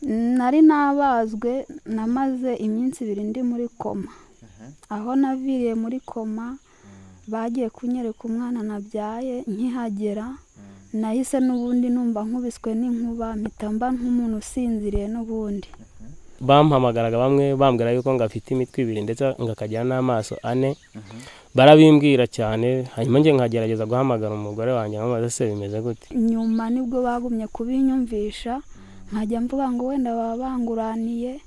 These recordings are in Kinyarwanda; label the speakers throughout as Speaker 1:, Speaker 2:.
Speaker 1: nari nabazwe namaze iminsi ibiri ndi muri koma aho naviriye muri koma bagiye kunyereka umwana nabyaye nkihagera nahise n'ubundi numva nkubiswe n'inkuba mpita mba nk'umuntu usinziriye n'ubundi
Speaker 2: bampamagaraga bamwe bambwira yuko ngafite imitwe ibiri ndetse ngakagira n'amaso ane barabimbwira cyane hanyuma njye nkagerageza guhamagara umugore wanjye nkamubaza se bimeze gute
Speaker 1: nyuma nibwo bagumye kubinyumvisha nkajya mvuga ngo wenda baba banguraniye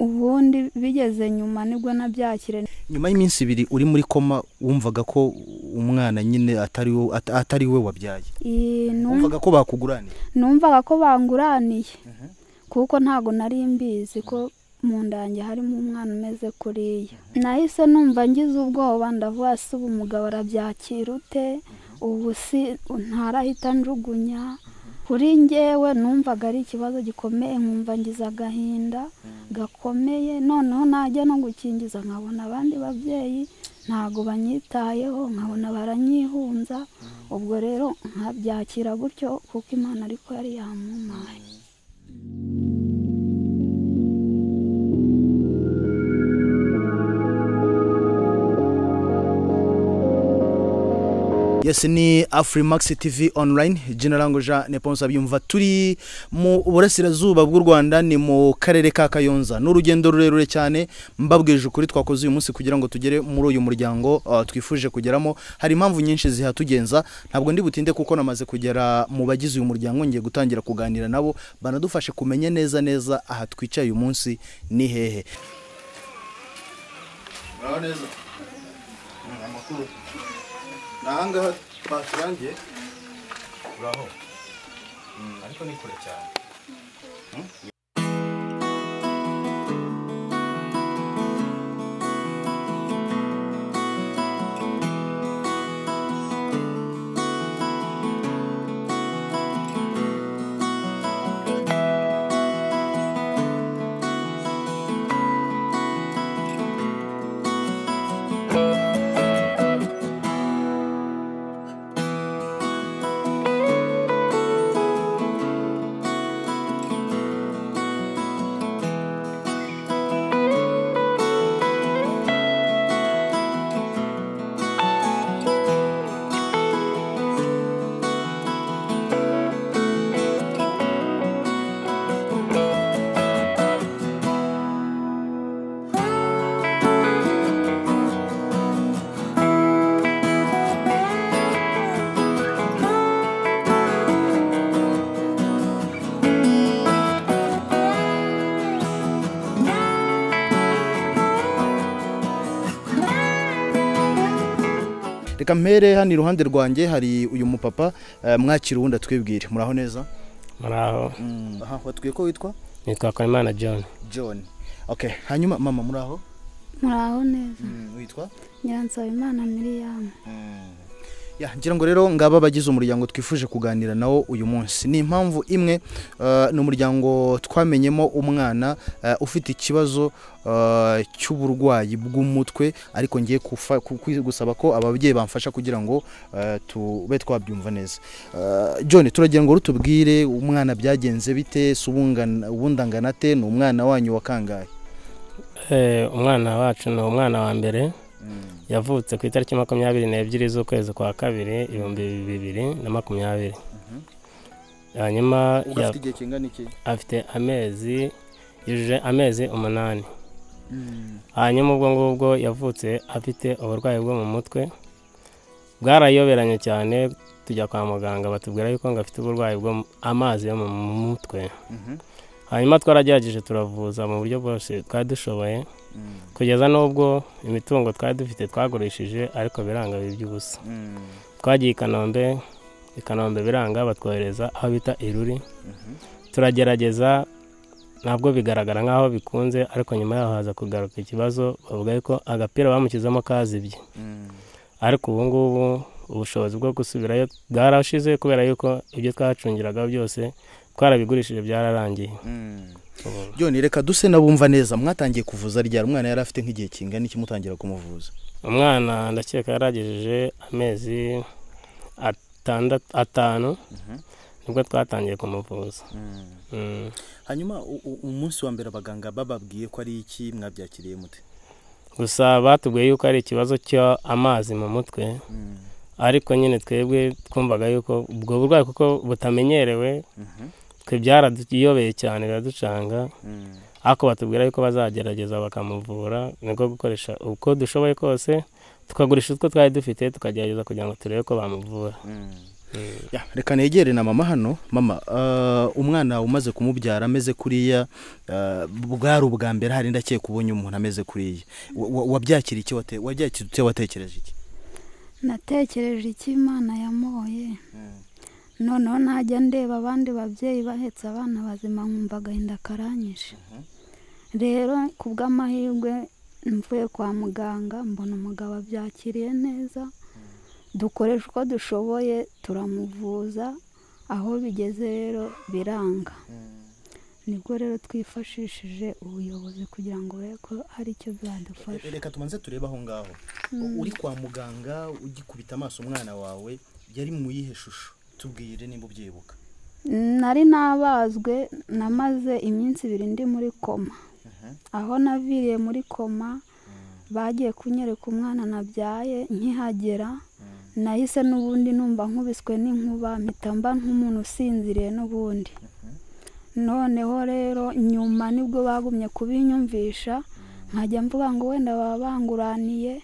Speaker 1: ubundi bigeze nyuma nibwo nabyakire
Speaker 3: nyuma y'iminsi ibiri uri muri koma wumvaga ko umwana nyine atari wo- at- atari we wabyaye
Speaker 1: Iyi num-
Speaker 3: wumvaga ko bakuguranira
Speaker 1: numvaga ko banguraniye kuko ntabwo nari mbizi ko mu ndange harimo umwana umeze kuriya nahise numva ngize ubwoba ndavuga se ubu mugabo arabyakira ute ubu si ntarahita njugunya kuri ngewe numvaga ari ikibazo gikomeye nkumva ngize agahinda gakomeye noneho najya no gukingiza nkabona abandi babyeyi ntabwo banyitayeho nkabona baranyihunza ubwo rero nkabyakira gutyo kuko imana ariko yari yamumaye
Speaker 3: yes ni afrimax tv online jina langu jean neponsa byumva turi mu burasirazuba bw'u rwanda ni mu karere ka kayonza ni urugendo rurerure cyane mbabwije ukuri twakoze uyu munsi kugira ngo tugere muri uyu muryango ah, twifuje kugeramo hari impamvu nyinshi zihatugenza ntabwo ndi butinde kuko namaze kugera mu bagize uyu muryango ngiye gutangira kuganira nabo banadufashe kumenya neza neza aha twicaye uyu munsi ni hehe ni ahangaha baturangiye uraho ariko ni kure cyane reka mpere hano iruhande rwanjye hari uyu mupapa eh, mwakira uwundi atwibwire muraho neza
Speaker 2: muraho
Speaker 3: aha watwiye ko witwa
Speaker 2: nitwa Hakizimana john
Speaker 3: john okay hanyuma mama muraho
Speaker 1: muraho neza
Speaker 3: witwa
Speaker 1: nyiransabe imana miriyamu
Speaker 3: ya ngira ngo rero ngaba abagize umuryango twifuje kuganira nawo uyu munsi ni impamvu imwe eh, ni umuryango twamenyemo umwana eh, ufite ikibazo eh, cy'uburwayi bw'umutwe ariko ngiye kufa- ku- ku- gusaba ko ababyeyi bamfasha kugira ngo eh, tube twabyumva neza Eh, john turagira ngo rutubwire umwana byagenze bite se ubungana- ubundi angana ate ni umwana wanyu wa kangahe
Speaker 2: Eh, umwana wacu ni umwana wa mbere yavutse ku itariki makumyabiri n'ebyiri z'ukwezi kwa kabiri ibihumbi bibiri na makumyabiri hanyuma ya-
Speaker 3: afite igihe kingana iki
Speaker 2: afite amezi yujuje amezi umunani hanyuma ubwo ngubwo yavutse afite uburwayi bwo mu mutwe bwarayoberanye cyane tujya kwa muganga batubwira yuko ngo afite uburwayi bwo mu- amazi yo mu mutwe
Speaker 3: Mhm.
Speaker 2: hanyuma twaragerageje turavuza mu buryo bwose twari dushoboye kugeza n'ubwo imitungo twari dufite twagurishije ariko biranga biba iby'ubusa
Speaker 3: Mm.
Speaker 2: twagiye i kanombe i kanombe biranga batwohereza aho bita iruri turagerageza ntabwo bigaragara nk'aho bikunze ariko nyuma yaho haza kugaruka ikibazo bavuga yuko agapira bamushyizemo kazibye
Speaker 3: Mm.
Speaker 2: ariko ubu ngubu ubushobozi bwo gusubirayo bwarashize kubera yuko ibyo twahacungiraga byose twarabigurishije byararangiye
Speaker 3: Mm.
Speaker 2: ubu
Speaker 3: John reka duse nabumva neza mwatangiye kuvuza ryari umwana yari afite nk'igihe kingana iki mutangira kumuvuza
Speaker 2: umwana ndakeka yaragejeje amezi atandatu atanu nibwo twatangiye kumuvuza Mm.
Speaker 4: hanyuma u- u- umunsi wa mbere abaganga bababwiye ko ari iki mwabyakiriye mute
Speaker 2: gusa batubwiye yuko ari ikibazo cy'amazi mu mutwe
Speaker 4: Mm,
Speaker 2: ariko nyine twebwe twumvaga yuko ubwo burwayi kuko butamenyerewe
Speaker 4: mhm,
Speaker 2: twe byaraduyobeye cyane biraducanga
Speaker 4: mm,
Speaker 2: ariko batubwira yuko bazagerageza bakamuvura nibwo gukoresha uko dushoboye kose tukagurisha utwo twari dufite tukagerageza kugira ngo turebe ko bamuvura
Speaker 4: mm.
Speaker 2: Mm.
Speaker 3: Ya, reka negere na mama hano mama ah, umwana umaze kumubyara ameze kuriya ah, bwari ubwa mbere hari ndakeka ubonye umuntu ameze kuriya Wa- wa- wabyakira iki wate- wabyakira ute watekereje iki
Speaker 1: natekereje iki imana yamoye
Speaker 4: Mm.
Speaker 1: noneho najya ndeba abandi babyeyi bahetse abana bazima nkumva agahinda karanyishe rero ku bw'amahirwe mvuye kwa muganga mbona umugabo abyakiriye neza dukoresha uko dushoboye turamuvuza aho bigeze rero biranga nibwo rero twifashishije ubuyobozi kugira ngo urebe ko hari icyo byadufasha
Speaker 3: reka tubanze turebe aho ngaho uri kwa muganga ugikubita amaso umwana wawe yari mu yihe shusho tubwire niba ubyibuka
Speaker 1: nari nabazwe namaze iminsi ibiri ndi muri koma aho naviriye muri koma bagiye kunyereka umwana nabyaye nkihagera nahise n'ubundi numva nkubiswe n'inkuba mpita mba nk'umuntu usinziriye n'ubundi noneho rero nyuma nibwo bagumye kubinyumvisha nkajya mvuga ngo wenda baba banguraniye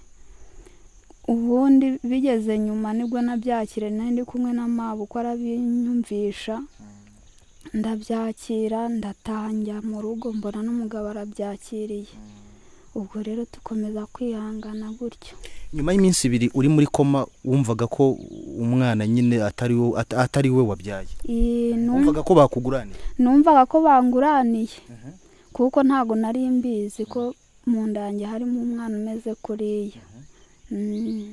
Speaker 1: ubundi bigeze nyuma nibwo nabyakire nari ndi kumwe na mama uko arabinyumvisha ndabyakira ndatangira mu rugo mbona n'umugabo arabyakiriye ubwo rero dukomeza kwihangana gutyo
Speaker 3: nyuma y'iminsi ibiri uri muri koma wumvaga ko umwana nyine atari wo- at- atari we wabyaye
Speaker 1: Iyi numva-
Speaker 3: wumvaga ko bakuguranira
Speaker 1: numvaga ko banguraniye kuko ntabwo nari mbizi ko mu ndange harimo umwana umeze kuriya Mm.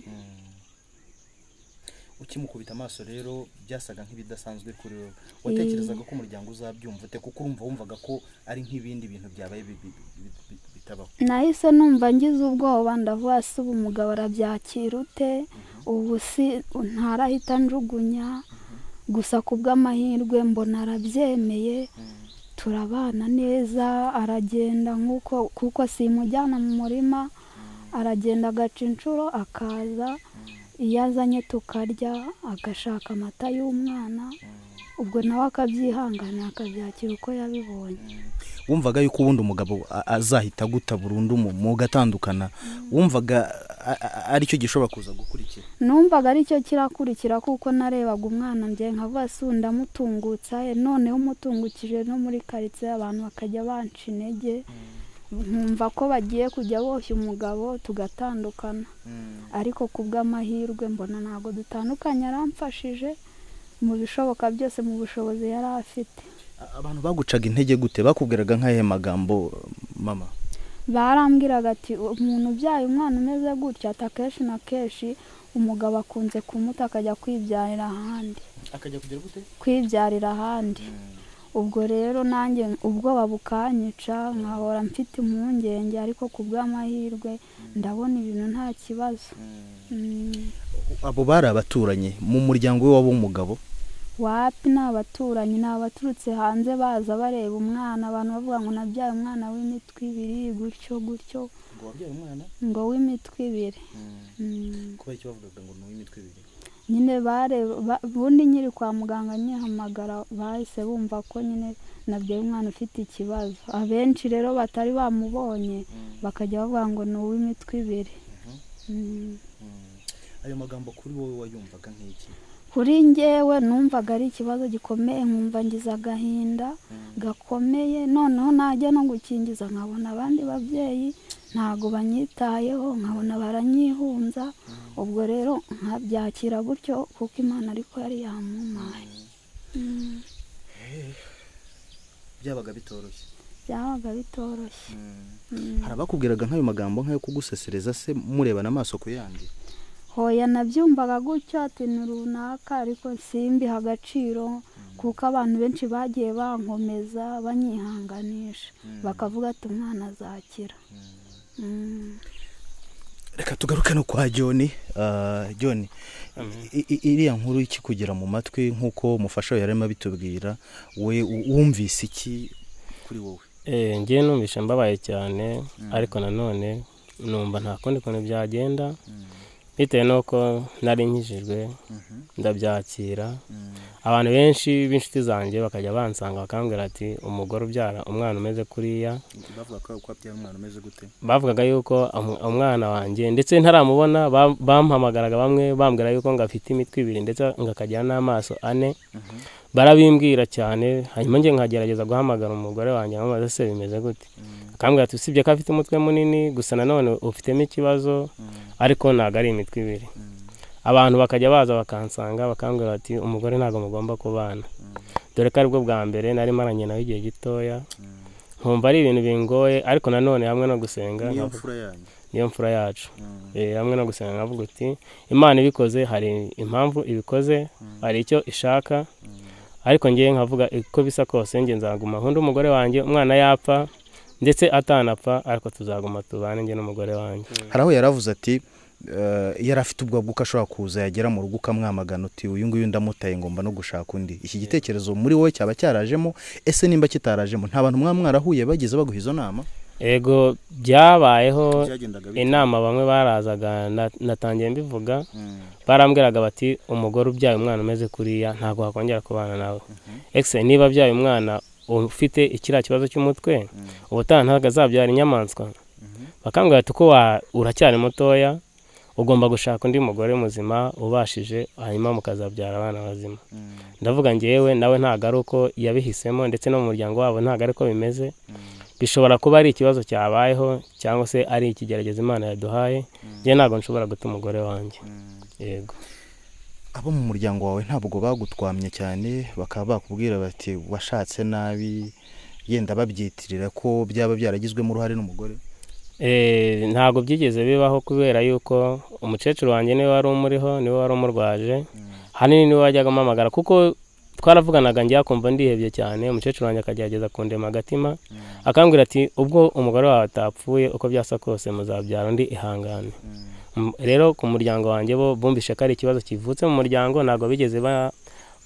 Speaker 3: ukimukubita amaso rero byasaga nk'ibidasanzwe kuri wowe watekerezaga ko umuryango uzabyumva ute kuko urumva wumvaga ko ari nk'ibindi bintu byabaye bi- bi- bi- bi- bitabaho
Speaker 1: nahise numva ngize ubwoba ndavuga se ubu umugabo arabyakira ute ubu si ntarahita njugunya gusa ku bw'amahirwe mbona arabyemeye turabana neza aragenda nk'uko kuko simujyana mu murima aragenda agaca inshuro akaza iyo azanye tukarya agashaka amata y'umwana ubwo nawe akabyihanganira akabyakira uko yabibonye
Speaker 3: wumvaga yuko ubundi umugabo a- azahita aguta burundu mu- mugatandukana wumvaga a- a- aricyo gishobora kuza gukurikira
Speaker 1: numvaga aricyo kirakurikira kuko narebaga umwana njye nkavuga si ndamutungutsa ye noneho umutungukije no muri karitsiye abantu bakajya banca intege nkumva ko bagiye kujya boshya umugabo tugatandukana ariko ku bw'amahirwe mbona ntabwo dutandukanye aramfashije mu bishoboka byose mu bushobozi yari afite
Speaker 3: A- abantu bagucaga intege gute bakubwiraga nk'ayahe magambo mama
Speaker 1: barambwiraga ati umuntu ubyaye umwana umeze gutya ati akenshi na kenshi umugabo akunze kumuta akajya kwibyarira ahandi
Speaker 4: akajya kugera gute
Speaker 1: kwibyarira ahandi ubwo rero nanjye ubwoba bukanyica nkahora mfite impungenge ariko ku bw'amahirwe ndabona ibintu nta kibazo Mm,
Speaker 3: abo bari abaturanyi mu muryango we w'umugabo
Speaker 1: wapi ni abaturanyi ni abaturutse hanze baza bareba umwana abantu bavuga ngo nabyaye umwana w'imitwe ibiri gutyo gutyo
Speaker 4: ngo wabyaye umwana
Speaker 1: ngo w'imitwe ibiri Mm.
Speaker 4: kuba icyo bavugaga ngo ni uw'imitwe ibiri
Speaker 1: nyine bareba ba- ubundi nyiri kwa muganga nyihamagara bahise bumva ko nyine nabyo umwana ufite ikibazo abenshi rero batari bamubonye bakajya bavuga ngo ni uw'imitwe ibiri Mm.
Speaker 4: Mm. ayo magambo kuri wowe wayumvaga nk'iki
Speaker 1: kuri njyewe numvaga ari ikibazo gikomeye nkumva ngize agahinda gakomeye noneho najya no gukingiza nkabona abandi babyeyi ntabwo banyitayeho nkabona baranyihunza ubwo rero nkabyakira gutyo kuko imana ariko yari yamumaye Mm.
Speaker 4: byabaga bitoroshye
Speaker 1: byabaga bitoroshye Mm.
Speaker 3: hari abakubwiraga nk'ayo magambo nk'ayo kugusesereza se murebana amaso ku yandi
Speaker 1: hoya nabyumvaga gutyo ati ni runaka ariko simbiha agaciro kuko abantu benshi bagiye bankomeza banyihanganisha bakavuga ati umwana azakira Mm.
Speaker 3: reka tugaruke no kwa john Ah, john i- i- iriya nkuru ikikugera mu matwi nk'uko umufasha we yarimo abitubwira we u- wumvise iki
Speaker 4: kuri wowe
Speaker 2: Eh, njye numvisha mbabaye cyane ariko nanone numva nta kundi kuntu byagenda bitewe n'uko nari nkijijwe ndabyakira abantu benshi b'inshuti zanjye bakajya bansanga bakambwira ati umugore ubyara umwana umeze kuriya
Speaker 4: bavuga ko ko abyara umwana umeze gute
Speaker 2: bavugaga yuko umu- umwana wanjye ndetse ntaramubona bam- bampamagaraga bamwe bambwira yuko ngafite imitwe ibiri ndetse ngakagira n'amaso ane barabimbwira cyane hanyuma njye nkagerageza guhamagara umugore wanjye nkamubaza se bimeze gute akambwira ati usibye ko afite umutwe munini gusa nanone ufitemo ikibazo ariko ntabwo ari imitwe ibiri abantu bakajya baza bakansanga bakambwira bati umugore ntabwo mugomba kubana dore ko aribwo bwa mbere nari maranye nawe igihe gitoya nkumva ari ibintu bingoye ariko nanone hamwe no gusenga
Speaker 4: niyo
Speaker 2: nkavuga-
Speaker 4: mfura yanyu
Speaker 2: niyo mfura yacu
Speaker 4: Mm.
Speaker 2: Eh, hamwe no gusenga nkavuga uti imana ibikoze hari impamvu ibikoze hari icyo ishaka ariko ngewe nkavuga uko bisa kose njye nzaguma undi umugore wanjye umwana yapfa ndetse atanapfa ariko tuzaguma tubane njye n'umugore wanjye
Speaker 3: hari aho yari avuze ati eh, yari afite ubwoba bw'uko ashobora kuza yagera mu rugo ukamwamagana uti uyu nguyu ndamutaye ngomba no gushaka undi iki gitekerezo muri wowe cyaba cyarajemo ese nimba kitarajemo nta bantu mwaba mwarahuye bagize baguha izo nama
Speaker 2: ego byabayeho
Speaker 4: byagendaga bite?
Speaker 2: inama bamwe barazaga na- natangiye mbivuga
Speaker 4: Mm.
Speaker 2: barambwiraga bati umugore ubyaye umwana umeze kuriya ntabwo wakongera kubana nawe ese niba abyaye umwana ufite kiriya kibazo cy'umutwe ubutaha ntabwo azabyara inyamaswa bakambwira bati uko wa- uracyari mutoya ugomba gushaka undi mugore muzima ubashije hanyuma mukazabyara abana bazima
Speaker 4: Mm.
Speaker 2: ndavuga ngewe nawe ntabwo ari uko yabihisemo ndetse no mu muryango wabo ntabwo ari ko bimeze bishobora kuba ari ikibazo cyabayeho cyangwa se ari ikigeragezo imana yaduhaye njye ntabwo nshobora guta umugore wanjye yego
Speaker 3: abo mu muryango wawe ntabwo bagutwamye cyane bakaba bakubwira bati washatse nabi yenda babyitirira ko byaba byaragizwemo uruhare n'umugore
Speaker 2: Eh, ntabwo byigeze bibaho kubera yuko umukecuru wanjye niwe wari umuriho niwe wari umurwaje ahanini niwe wajyaga amamagara kuko twaravuganaga njya kumva ndihebye cyane umukecuru wanjye akagerageza kundema agatima akambwira ati ubwo umugore wawe atapfuye uko byasa kose muzabyara undi ihangane M- rero ku muryango wanjye bo bumvishe ko ari ikibazo kivutse mu muryango ntabwo bigeze ba-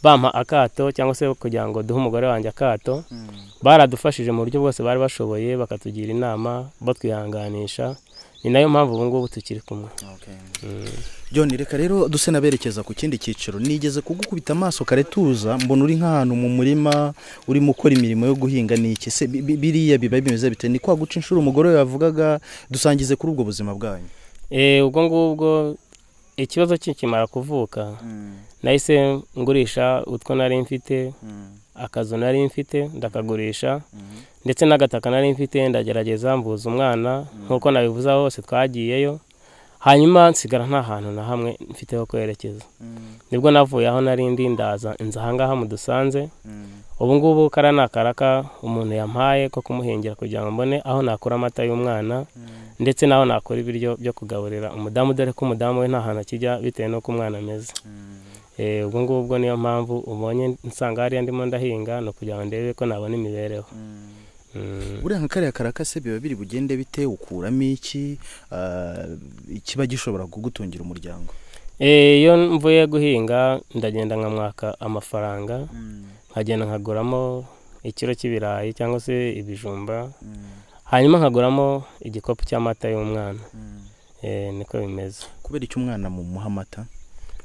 Speaker 2: bampa akato cyangwa se kugira ngo duhe umugore wanjye akato baradufashije mu buryo bwose bari bashoboye bakatugira inama batwihanganisha ni nayo mpamvu ubu ngubu tukiri kumwe
Speaker 4: Okay.
Speaker 3: John reka rero duse naberekeza ku kindi cyiciro nigeze kugukubita amaso kare tuza mbona uri nk'ahantu mu murima urimo ukora imirimo yo guhinga n'iki se bi- bi- biriya biba bimeze bite ni kwa guca inshuro umugore yavugaga dusangize kuri ubwo buzima bwanyu
Speaker 2: Eh, ubwo ngubwo ikibazo kikimara kuvuka
Speaker 4: Mm.
Speaker 2: nahise ngurisha utwo nari mfite
Speaker 4: Mm.
Speaker 2: akazu nari mfite ndakagurisha
Speaker 4: Mm.
Speaker 2: ndetse n'agataka nari mfite ndagerageza mvuza umwana nk'uko nabivuza hose twagiyeyo hanyuma nsigara nta hantu na hamwe mfite ho kwerekeza
Speaker 4: Mm.
Speaker 2: nibwo navuye aho nari ndi ndaza nza ahangaha mudusanze
Speaker 4: Mm.
Speaker 2: ubu ngubu kara ni akaraka umuntu yampaye ko kumuhingira kugira ngo mbone aho nakura amata y'umwana ndetse n'aho nakura ibiryo byo kugaburira umudamu dore ko umudamu we nta hantu akijya bitewe n'uko umwana ameze Eh, ubwo ngubwo niyo mpamvu ubonye nsanga hariya ndimo ndahinga ni ukugira ngo ndebe ko nabona imibereho Mm.
Speaker 3: buriya nka kariya karakase biba biri bugende bite ukuramo iki ah, kiba gishobora kugutungira umuryango
Speaker 2: Eh, iyo mvuye guhinga ndagenda nkamwaka amafaranga
Speaker 4: Mm.
Speaker 2: nkagenda nkaguramo ikiro cy'ibirayi cyangwa se ibijumba
Speaker 4: Mm.
Speaker 2: hanyuma nkaguramo igikapu cy'amata y'umwana
Speaker 4: Mm.
Speaker 2: Eh, niko bimeze
Speaker 3: kubera icyo umwana mu muhamata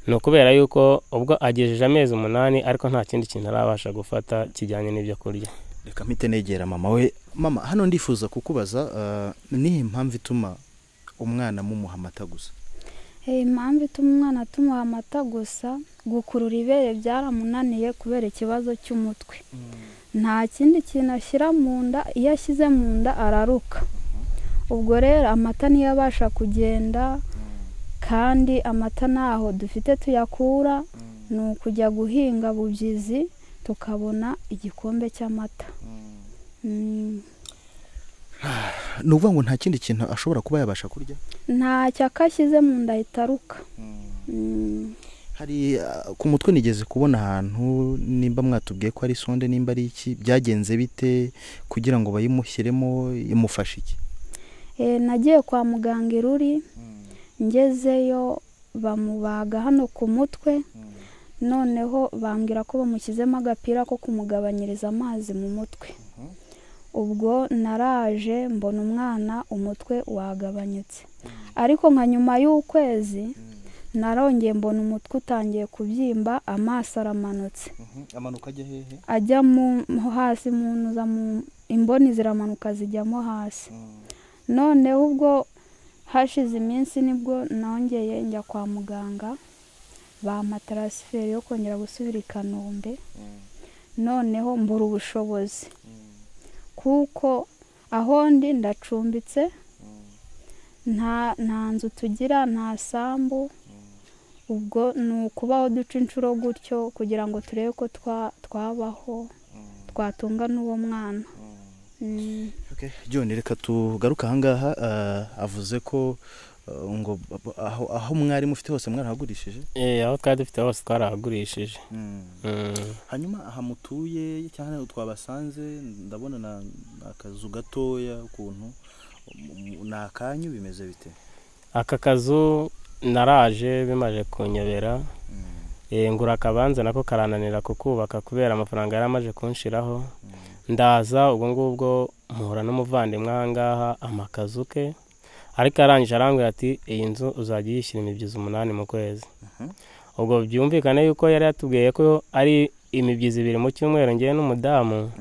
Speaker 2: ni ukubera yuko ubwo agejeje amezi umunani ariko nta kindi kintu arabasha gufata kijyanye n'ibyo kurya
Speaker 3: reka mpite negera mama we mama hano ndifuza kukubaza ah, nihe mpamvu ituma umwana mumuha amata gusa
Speaker 1: Hey, impamvu ituma umwana atumuha amata gusa gukurura ibere byaramunaniye kubera ikibazo cy'umutwe nta kindi kintu ashyira mu nda iyo ashyize mu nda araruka ubwo rero amata niyo abasha kugenda kandi amata ntaho dufite tuyakura ni ukujya guhinga bubyizi tukabona igikombe cy'amata Mm.
Speaker 3: ni ukuvuga ngo nta kindi kintu ashobora kuba yabasha kurya
Speaker 1: nta cyaka ashyize mu nda ahita aruka Mm.
Speaker 3: hari ah, ku mutwe nigeze kubona ahantu nimba mwatubwiye ko ari sonde nimba ari iki byagenze bite kugira ngo bayimushyiremo imufashe iki
Speaker 1: Eh, nagiye kwa muganga iruri ngezeyo bamubaga hano ku mutwe noneho bambwira ko bamushyizemo agapira ko kumugabanyiriza amazi mu mutwe ubwo naraje mbona umwana umutwe wagabanyutse ariko nka nyuma y'ukwezi narongeye mbona umutwe utangiye kubyimba amaso aramanutse
Speaker 3: amanuka ajya hehe
Speaker 1: ajya mu mo hasi mu ntuza mu imboni ziramanuka zijyamo hasi noneho ubwo hashize iminsi nibwo nongeye njya kwa muganga bampa taransiferi yo kongera gusubira i kanombe noneho mbura ubushobozi kuko aho ndi ndacumbitse nta nta nzu tugira nta sambu ubwo ni ukubaho duca inshuro gutyo kugira ngo turebe ko twa- twabaho twatunga n'uwo mwana Mm.
Speaker 3: John reka tugaruke ahangaha ah, avuze ko ah, ngo ab- aho aho mwari mufite hose mwarahagurishije
Speaker 2: Eh, aho twari dufite hose twarahagurishije Mm.
Speaker 4: hanyuma aha mutuye cyangwa twabasanze ndabona na ni akazu gatoya ukuntu mu- ni akanyu bimeze bite
Speaker 2: aka kazu naraje bimaje kunyobera Eh, ngura akabanza nako karananira kukubaka kubera amafaranga yari amaze kunshiraho ndaza ubwo ngubwo mpura n'umuvandimwe aha ngaha amakazu ke ariko arangije arambwira ati iyi nzu uzajya uyishyira imibyizi umunani mu kwezi ubwo byumvikane yuko yari yatubwiye ko ari imibyizi ibiri mu cyumweru ngewe n'umudamu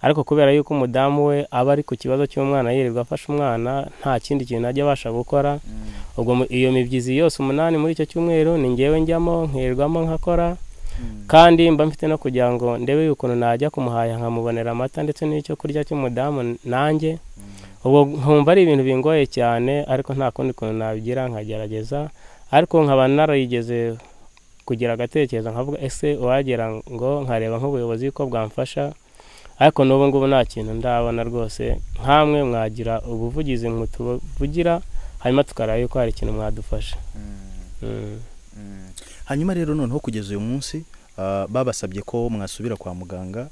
Speaker 2: ariko kubera yuko umudamu we aba ari ku kibazo cy'umwana yirirwa afashe umwana nta kindi kintu ajya abasha gukora ubwo mu- iyo mibyizi yose umunani muri icyo cyumweru ni ngewe njyamo nkirirwamo nkakora kandi mba mfite no kugira ngo ndebe ukuntu najya kumuhaye nkamubonera amata ndetse n'icyo kurya cy'umudamu nanjye ubwo nkumva ari ibintu bingoye cyane ariko nta kundi kuntu nabigira nkagerageza ariko nkaba narigeze kugira agatekerezo nkavuga ese uwagera ngo nkareba nk'ubuyobozi ko bwamfasha ariko n'ubu ngubu nta kintu ndabona rwose nkamwe mwagira ubuvugizi mutuvugira hanyuma tukareba yuko hari ikintu mwadufasha Mm.
Speaker 4: Mm.
Speaker 3: hanyuma rero noneho kugeza uyu munsi ah, babasabye ko mwasubira kwa muganga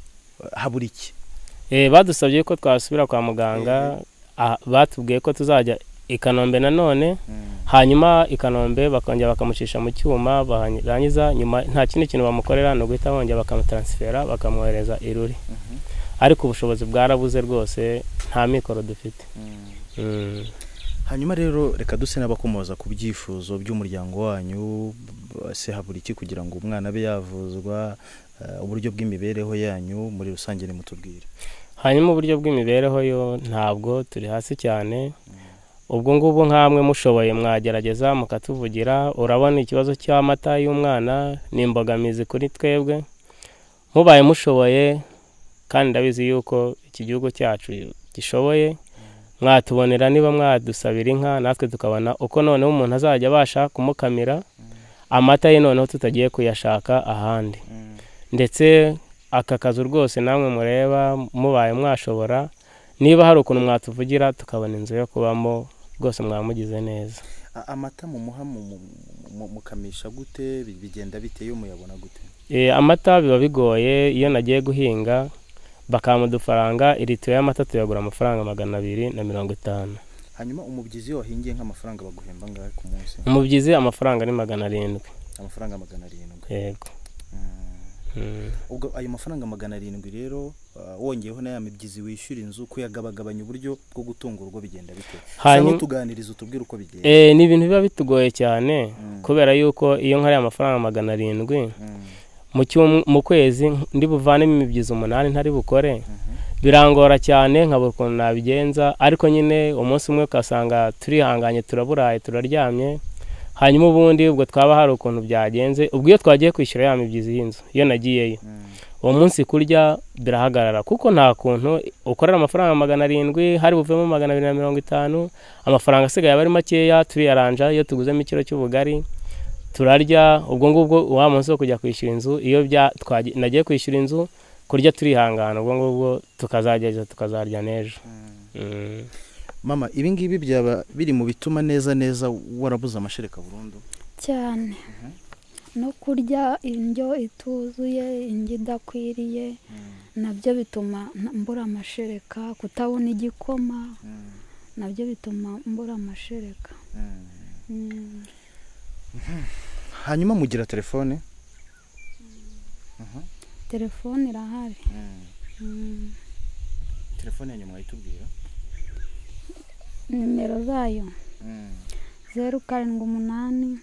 Speaker 3: ah, habura iki
Speaker 2: Eh, badusabye ko twasubira kwa muganga ah, batubwiye ko tuzajya i kanombe nanone hanyuma i kanombe bakongera bakamucisha mu cyuma barangiza nyuma nta kindi kintu bamukorera ni uguhita bongera bakamutaransifera bakamwohereza iruri ariko ubushobozi bwarabuze rwose nta mikoro dufite Mm.
Speaker 3: hanyuma rero reka duse n'abakomoza ku byifuzo by'umuryango wanyu b- se habura iki kugira ngo umwana abe yavuzwa eh, uburyo bw'imibereho yanyu muri rusange nimutubwire
Speaker 2: hanyuma uburyo bw'imibereho yo ntabwo turi hasi cyane ubwo ngubwo nk'amwe mushoboye mwagerageza mukatuvugira urabona ikibazo cy'amata y'umwana ni imbogamizi kuri twebwe mubaye mushoboye kandi ndabizi yuko iki gihugu cyacu gishoboye mwatubonera niba mwadusabira inka natwe tukabona uko noneho umuntu azajya abasha kumukamira amata ye noneho tutagiye kuyashaka ahandi ndetse aka kazu rwose namwe mureba mubaye mwashobora niba hari ukuntu mwatuvugira tukabona inzu yo kubamo rwose mwamugize neza
Speaker 4: A- amata mumuha mu- mu- mu- mukamisha gute Bi- bigenda bite yo muyabona gute
Speaker 2: E, amata biba bigoye iyo nagiye guhinga bakampa udufaranga iritiyo y'amata tuyagura amafaranga magana abiri na mirongo itanu
Speaker 4: hanyuma umubyizi iyo wahingiye nk'amafaranga baguhemba angahe ku munsi
Speaker 2: umubyizi amafaranga ni magana arindwi
Speaker 4: amafaranga magana arindwi
Speaker 2: yego Mm.
Speaker 4: ubwo ayo mafaranga magana arindwi rero ah, wongeyeho na ya mibyizi wishyura inzu kuyagabagabanya uburyo bwo gutunga urugo bigenda bite
Speaker 2: Hanyuma-
Speaker 4: hanyuma tuganiriza utubwire uko bigenda
Speaker 2: E, ni ibintu biba bitugoye cyane kubera yuko iyo nkariye amafaranga magana arindwi
Speaker 4: Mm.
Speaker 2: mu cyum- mu kwezi ndi buvanemo imibyizi umunani ntari bukore birangora cyane nkabura ukuntu nabigenza ariko nyine umunsi umwe ugasanga turihanganye turaburaye turaryamye hanyuma ubundi ubwo twaba hari ukuntu byagenze ubwo iyo twagiye kwishyura ya mibyizi y'inzu iyo nagiyeyo uwo munsi kurya birahagarara kuko nta kuntu ukorera amafaranga magana arindwi hari buvemo magana abiri na mirongo itanu amafaranga asigaye aba ari makeya turiyaranja iyo tuguzemo ikiro cy'ubugari turarya ubwo ngubwo wa munsi wo kujya kwishyura inzu iyo bya twagi- nagiye kwishyura inzu kurya turihangana ubwo ngubwo tukazageza tukazarya n'ejo Mm.
Speaker 3: mama ibi ngibi byaba biri mu bituma neza neza warabuze amashereka burundu
Speaker 1: cyane no kurya indyo ituzuye indyo idakwiriye nabyo bituma n- mbura amashereka kutabona igikoma nabyo bituma mbura amashereka
Speaker 4: Mm.
Speaker 3: hanyuma mugira telefone
Speaker 1: telefone irahari Mm.
Speaker 3: telefone ya nyuma yitubwira
Speaker 1: nimero zayo zeru karindwi umunani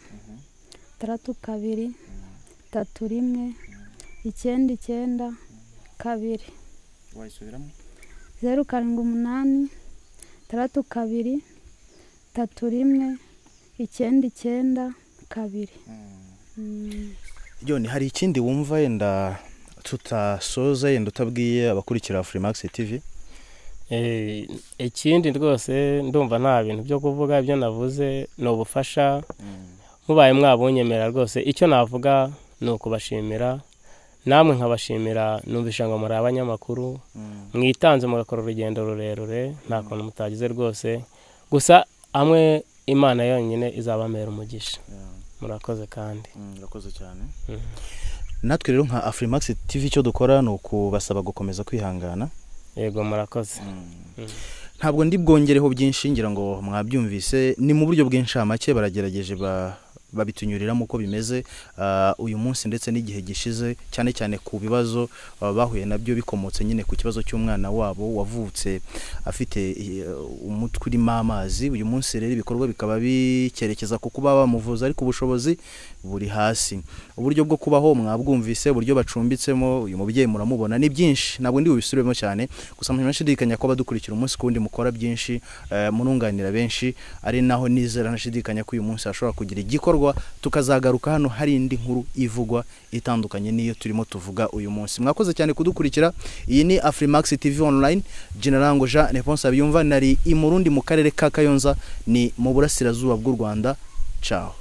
Speaker 1: tandatu kabiri tatu rimwe icyenda icyenda kabiri
Speaker 3: wayisubiramo
Speaker 1: zeru karindwi umunani tandatu kabiri tatu rimwe icyenda icyenda kabiri Mm.
Speaker 3: John hari ikindi wumva yenda tutasoza yenda utabwiye abakurikira Freemax TV
Speaker 2: Eh, ikindi rwose ndumva nta bintu byo kuvuga ibyo navuze ni ubufasha mubaye mwabunyemerera rwose icyo navuga ni ukubashimira namwe nkabashimira numvisha ngo muri abanyamakuru mwitanze mugakora urugendo rurerure nta kuntu mutagize rwose gusa amwe imana yonyine izabamera umugisha murakoze kandi
Speaker 4: urakoze cyane
Speaker 3: natwe rero nka Afrimax TV icyo dukora ni ukubasaba gukomeza kwihangana
Speaker 2: yego murakoze
Speaker 3: ntabwo ndi bwongereho byinshi ngira ngo mwabyumvise ni mu buryo bw'inshamake baragerageje ba babitunyuriramo uko bimeze ah, uyu munsi ndetse n'igihe gishize cyane cyane ku bibazo ah, bahuye nabyo bikomotse nyine ku kibazo cy'umwana wabo wavutse afite eh, umutwe urimo amazi uyu munsi rero ibikorwa bikaba bikerekeza ku kuba bamuvuza ariko ubushobozi buri hasi uburyo bwo kubaho mwabwumvise uburyo bacumbitsemo uyu mubyeyi muramubona ni byinshi ntabwo ndi bubisubiremo cyane gusa nashidikanya ko abadukurikira umunsi ku wundi mukora byinshi eh, murunganira benshi ari naho nizera nashidikanya ko uyu munsi hashobora kugira igikorwa tukazagaruka hano hari indi nkuru ivugwa itandukanye n'iyo turimo tuvuga uyu munsi mwakoze cyane kudukurikira iyi ni Afrimax TV online Generango Jean Neponse Abiyumva nari i Murundi mu karere ka Kayonza ni mu burasirazuba bw'u Rwanda ciao